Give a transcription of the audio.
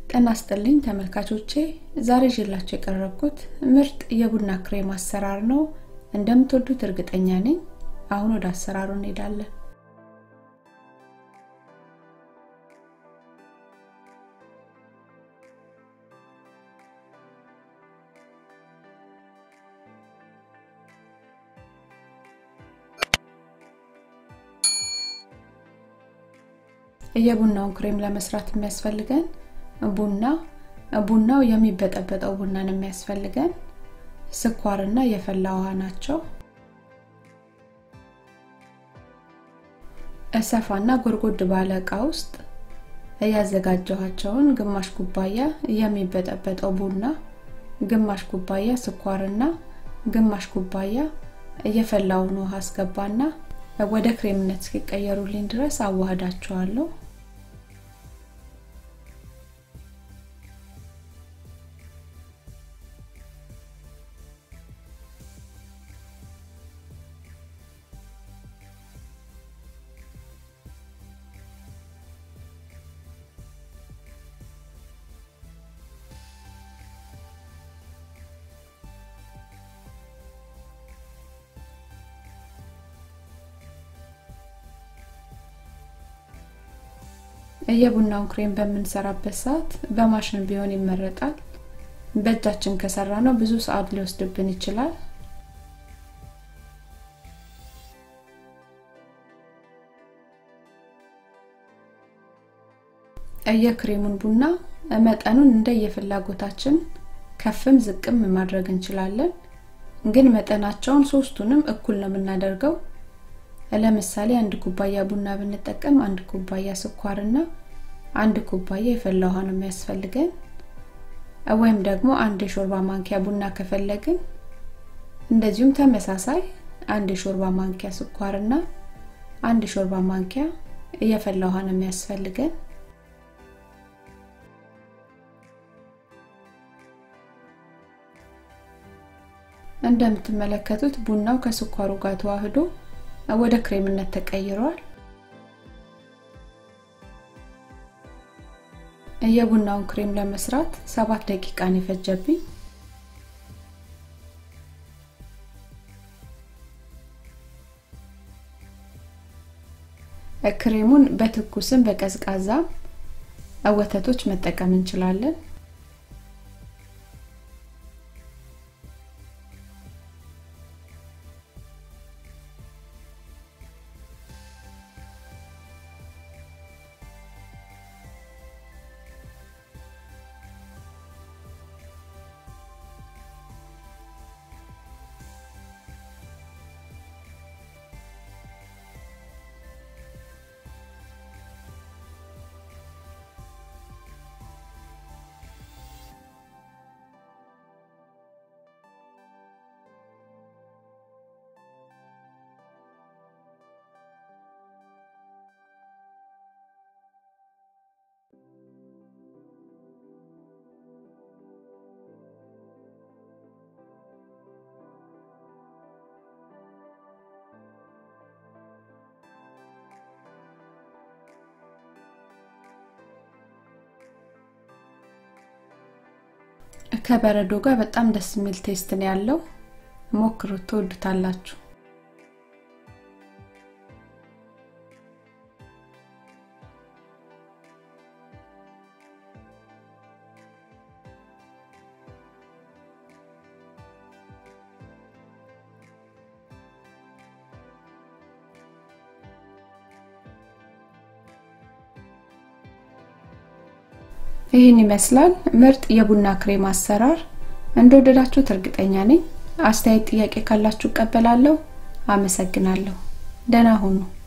ጤና ይስጥልኝ ተመልካቾቼ ዛሬ ይዤላችሁ የቀረብኩት ምርጥ የቡና ክሬም አሰራር ነው እንደምትወዱት እርግጠኛ ነኝ አሁን ወደ አሰራሩ እንሄዳለን የቡናውን ክሬም ለመስራት የሚያስፈልገን ቡና ቡናው የሚበጠበጠው ቡናን የሚያስፈልገን ስኳርና የፈላ ውሃ ናቸው እሰፋና ጎድጎድ ባለ እቃ ውስጥ ያዘጋጀኋቸውን ግማሽ ኩባያ የሚበጠበጠው ቡና ግማሽ ኩባያ ስኳርና ግማሽ ኩባያ የፈላውን ውሃ አስገባና ወደ ክሬምነት እስኪቀየሩልኝ ድረስ አዋህዳቸዋለሁ የቡናውን ክሬም በምንሰራበት ሰዓት በማሽን ቢሆን ይመረጣል በእጃችን ከሰራ ነው ብዙ ሰዓት ሊወስድብን ይችላል የክሬሙን ቡና መጠኑን እንደ የፍላጎታችን ከፍም ዝቅም ማድረግ እንችላለን ግን መጠናቸውን ሶስቱንም እኩል ነው የምናደርገው ለምሳሌ አንድ ኩባያ ቡና ብንጠቀም አንድ ኩባያ ስኳርና አንድ ኩባያ የፈላ ውሃ ነው የሚያስፈልገን ወይም ደግሞ አንድ የሾርባ ማንኪያ ቡና ከፈለግን እንደዚሁም ተመሳሳይ አንድ የሾርባ ማንኪያ ስኳርና አንድ የሾርባ ማንኪያ የፈላ ውሃ ነው የሚያስፈልገን እንደምትመለከቱት ቡናው ከስኳሩ ጋር ተዋህዶ ወደ ክሬምነት ተቀይሯል የቡናውን ክሬም ለመስራት ሰባት ደቂቃን የፈጀብኝ ክሬሙን በትኩስም በቀዝቃዛ ወተቶች መጠቀም እንችላለን ከበረዶ ጋር በጣም ደስ የሚል ቴስት ነው ያለው ሞክሩት ትወዱታላችሁ ይህን ይመስላል ምርጥ የቡና ክሬም አሰራር እንደወደዳችሁት እርግጠኛ ነኝ አስተያየት ጥያቄ ካላችሁ ቀበላለሁ አመሰግናለሁ ደህና ሁኑ